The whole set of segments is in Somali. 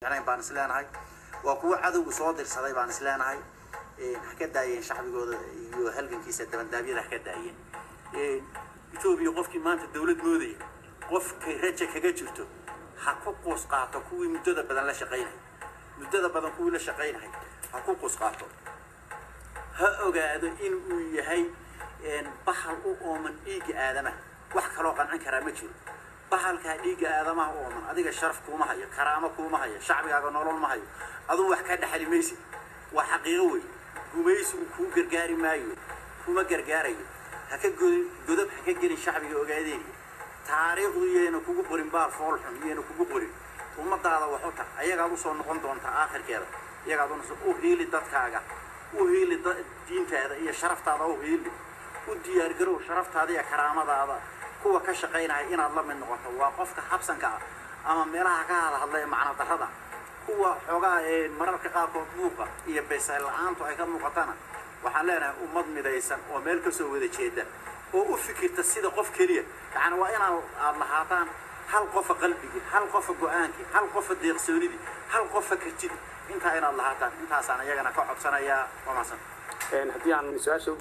baan isleenahay waa kuwo cadowgu soo dirsaday baan isleenahay ha ka daayeen shacbigooda iyo halgankiisa dabandaabyada ha ka daayeen etoobiya qofkii maanta dawlad moodaya qofkay raja kaga jirto ha ku quus qaato kuwii muddada badan la shaqaynay muddada badan kuwii la shaqaynahay ha ku quus qaato ha ogaado in uu yahay bahal u ooman dhiigga aadamaha wax kaloo qancin karaa ma jiro bahalkaa dhiigga aadamaha u ooman adiga sharaf kuuma hayo karaamo kuuma hayo shacbigaaga nolol ma hayo aduu wax ka dhexli maysid waa xaqiiqo wey gumaysigu kuu gargaari maayo kuma gargaarayo ha ka godin godob ha ka gelin shacbiga ogaadeeniya taariikhdu iyayna kugu qorin baal foolxun iyayna kugu qorin ummadaada wax u tar ayagaad usoo noqon doontaa aakhirkeeda iyagaad unasoo u hiili dadkaaga u hiili diintaada iyo sharaftaada u hiili u diyaargarow sharaftaada iyo karaamadaada kuwa ka shaqaynaya inaad la mid noqoto waa qofka habsanka ah ama meelaha ka hadhadlaya macno darrada kuwa xoogaa ee mararka qaarkood buuqa iyo beysayl la-aantu ay ka muuqatana waxaan leenahay ummad midaysan oo meel kasoo wada jeeda oo u fikirta sida qof keliya yacni waa inaad aada lahaataan hal qofa qalbigii hal qofa go-aankii hal qofa deeqsoonidii hal qofa kartidii intaa inaad lahaataan intaasaan iyagana ka codsanayaa waa mahadsan haddii aan su-aasha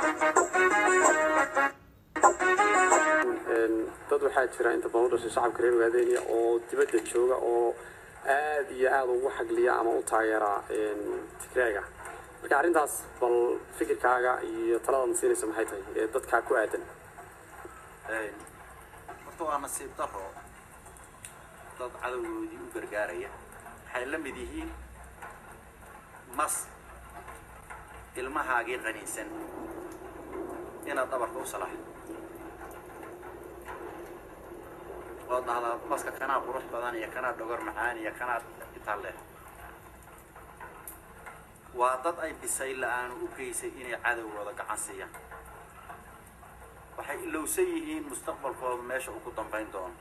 dad waxaa jira inta badan u dhashay shacabka reer waadeeniya oo dibadda jooga oo aad iyo aada ugu xagliya ama u taageera tigraaga marka arrintaas bal fikirkaaga iyo taladaad siinaysa maxay tahay ee dadkaa ku aadan horta waa nasiib daro dad cadowgoodii u gargaaraya waxay la mid yihiin mas ilmahaagii qaniinsan inaad dhabarka u salaaxdo oo dhahdaa maska kanaa qurux badan iyo kanaa dhogor macaan iyo kanaa itaalle waa dad ay bisay la-aan u geysay inay cadowgooda gacan siiyaan waxay ilowsan yihiin mustaqbalkooda meesha uu ku dambayn doono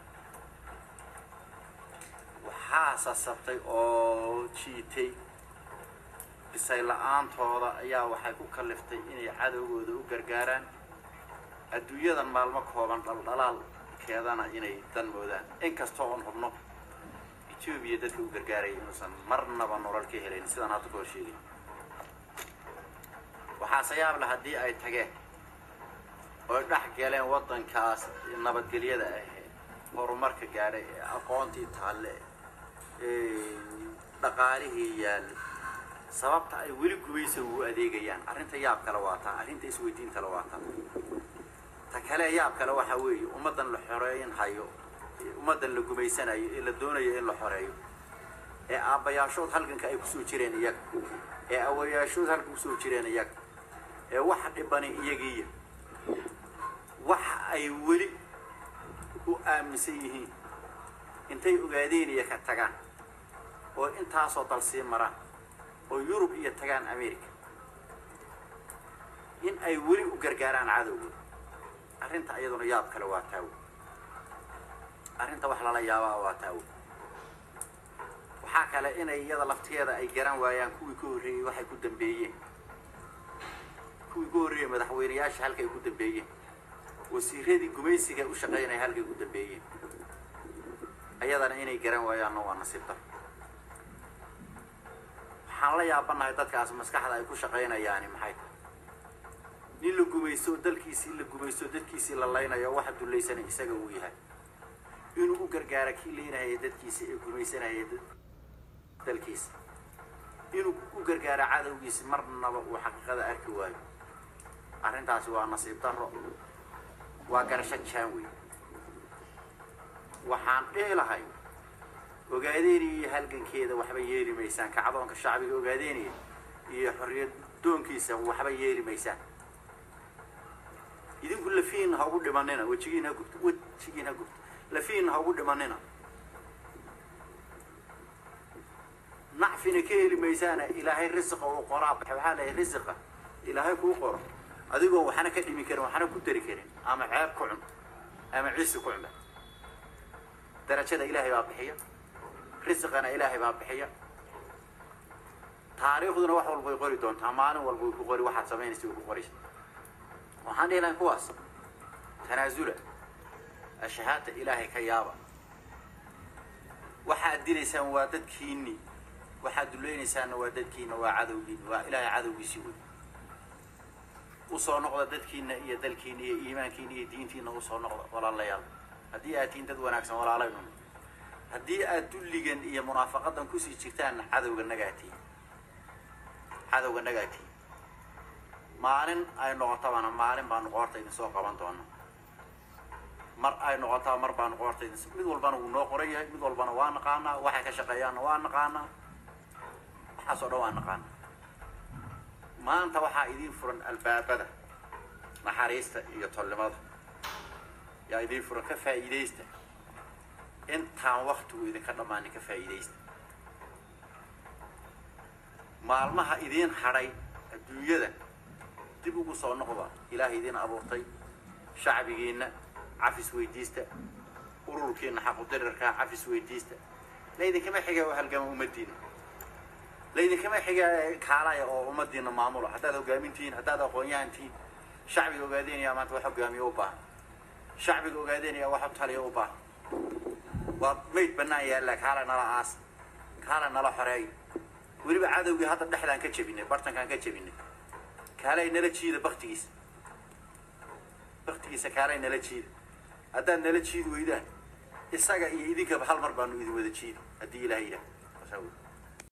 waxaa sasabtay oo jiitay bisay la-aantooda ayaa waxay ku kaliftay inay cadowgooda u gargaaraan adduunyadan maalmo kooban dhaldhalaalkeedana inay dan moodaan inkastoo oon hubno etoobiya dadka u gargaaraya inuusan marnaba nolol ka helayn sidaan hadda kahor sheegay waxaase yaable haddii ay tageen oy dhex galeen waddankaas nabadgelyada ahee horumarka gaadhay ee aqoontii taalle dhaqaalihii yaallo sababta ay weli gumaysa ugu adeegayaan arrinta yaab kale waa taa arrinta isweydiintale waa taa ta kale yaab kale waxaa weeye ummaddan la xoreeyin hayo ummaddan la gumaysanayo ee la doonayo in la xoreeyo ee aabbayaashood halganka ay kusoo jireen iyaga ee awayaashood halka kusoo jireen iyaga ee waxa dhibani iyagiiya waxa ay weli u aaminsan yihiin intay ogaadeen iyo ka tagaan oo intaasoo dal sii maraan oo yurub iyo tagaan america in ay weli u gargaaraan cadowgooda arrinta iyaduna yaab kale waa taawo arrinta wax lala yaabaa waa taawo waxaa kale inay iyada laftigeeda ay garan waayaan kuwii ka horreeyey waxay ku dambeeyeen kuwii ka horreeyey madaxweyneyaasha halkay ku dambeeyeen wasiiradii gumaysiga u shaqaynaya halkay ku dambeeyeen ayadana inay garan waayaanna waa nasiib dar waxaan la yaabanahay dadkaas maskaxda ay ku shaqaynayaani maxay tahay nin la gumaysto dalkiisii la gumaysto dadkiisii la laynayo waxa dullaysana isaga uu yahay inuu u gargaara kii laynahaya dadkiisa ee gumaysanaya dalkiisa inuu u gargaara cadowgiisi marnaba uu xaqiiqada arki waayo arrintaasi waa nasiib darro waa garasho jaan wey waxaan dhihi lahay ogaadeeniya iyo halgankeeda waxba yeeli maysaan kacdoonka shacbiga ogaadeeniya iyo xorriyad doonkiisa waxba yeeli maysaan idinku lafiin ha ugu dhimanina wejigiin ha gubto wejigiin ha gubto lafiin ha ugu dhimanina nacfina ka heli maysaana ilaahay risiqa uu qoraa waxaa lahay risiqa ilaahay kuu qoro adigoo waxna ka dhimi karin waxna ku dari karin ama ceeb ku cun ama cisi ku cunba darajada ilaahay baa bixiya risiqana ilaahay baa bixiya taariikhduna wax walbay qori doontaa maalin walbay ku qori waxaad samaynaysa way ku qoraysa waxaan dhihi lahay kuwaas tanaasula ashahaadta ilaahay ka yaaba waxaad dilaysaan waa dadkiinni waxaad duleynaysaanna waa dadkiina waa cadowgiinni waa ilaahay cadowgiisii wey usoo noqda dadkiina iyo dalkiina iyo iimaankiina iyo diintiina usoo noqda walaalayaal haddii aad tihiin dad wanaagsan walaalaynu haddii aad dulligan iyo munaafaqadan kusii jirtaanna cadowga nagaatiin cadowga nagaatiin maalin ay noqotabana maalin baanu qoorta idin soo qaban doona mar ay noqotaa mar baanu qoorta idin mid walbana wuu noo qoran yahay mid walbana waa naqaanaa waxay ka shaqeeyaanna waa naqaanaa waxaas oo dhan waa naqaanaa maanta waxaa idiin furan albaabada naxariista iyo tolnimada yaa idiin furan ka faa'iidaysta intaan waktigu idinka dhammaanin ka faa'iidaysta maalmaha idiin hadhay adduunyada dib ugu soo noqda ilaahay idiin abuurtay shacbigiinna cafis weydiista ururkiina xaqudirirkaa cafis weydiista laydinkama xiga oo halgama ummadiina laydinkama xiga kaalaya oo ummadiina maamula haddaad hogaamintihiin haddaad aqoon-yahan tihiin shacbiga ogaadeynaya maanta wax hogaamiyo u baahan shacbiga ogaadeynaya wax taliya u baahan waa mayd bannaan yaalla kaala nala aas kaala nala xoreeyo weliba cadowgii hadda dhexdaan ka jebinay bartankaan ka jebinay kaalay nala jiida baktigiisa baktigiisa kaalay nala jiida haddaad nala jiidi weydaan isaga iyo idinkaba hal mar baanu idin wada jiidi haddii ilaah yidhaah